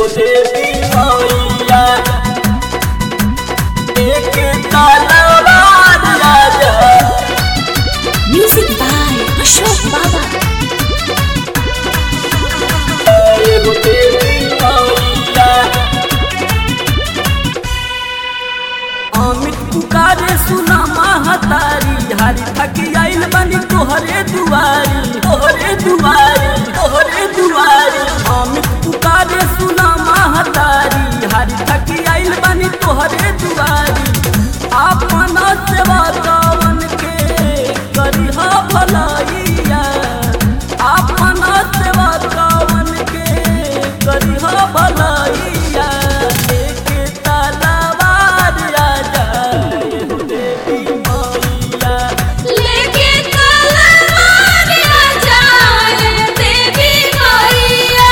एगो देवी मैया एक तलवार राजा Music by Ashok Baba. एगो देवी मैया अमित पुकारे सुना महतारी हारी थकी आइल बनी तोहरे दुआरी तोहरे दुआरी तोहरे दुआरी अमित पुकारे सुना महतारी हारी थकी आइल बनी तोहरे दुआरी अपना सेवा कवन के करिहा भलाइया अपना सेवा कवन के करिहा भलाइया लेके तलवार राजा एगो देवी मैया लेके तलवार राजा देवी मैया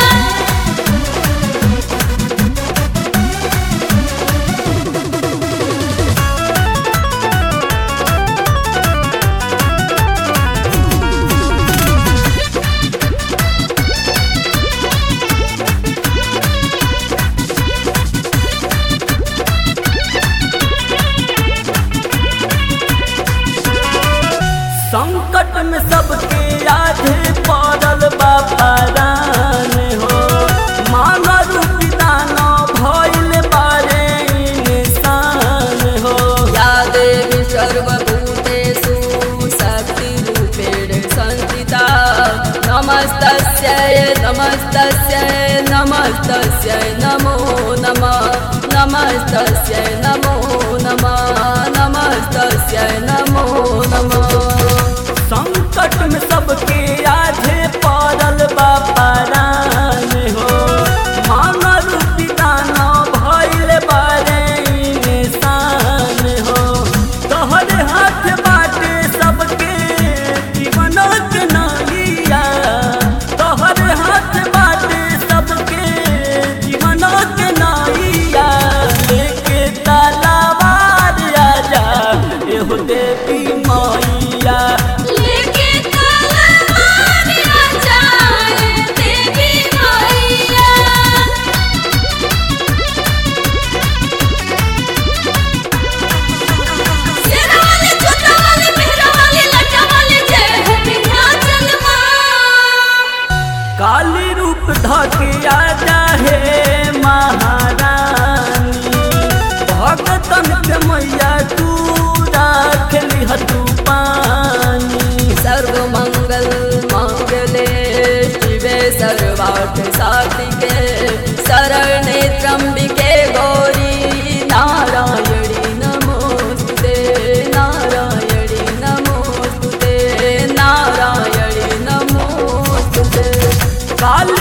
संकट में सबके आधे पड़ल बापारान हो मांगा रूपी दाना भइल बारे इंसान हो या देवी सर्वभूतेषु शक्तिरूपेण संस्थिता नमस्तस्यै नमस्तस्यै नमस्तस्यै नमो नमः नमस्तस्यै नमो नमः नमस्तस्यै नमो नमः संकट में सबके आधे पड़ल बापारान हो मांगा रूपी दाना भइल बारे इंसान हो तोहरे हाथ बाटे सबके जीवन के नालिया तोहरे हाथ बाटे सबके जीवन के नालिया लेके तलवार राजा एहो देवी मैया लेके तलवार राजा देवी मैया सेना वाले छोटा वाले मेहरा वाले लटा वाले जय हो विंध्याचल मां काली रूप धके आजा हे महारानी भगतन के मैया तू राख लिहतू पानी सर्वमंगल मांगले शिवे सर्वार्थ साधिके शरणे त्र्यंबिके गौरी नारायणी नमोस्तुते नारायणी नमोस्तुते नारायणी नमोस्तुते काली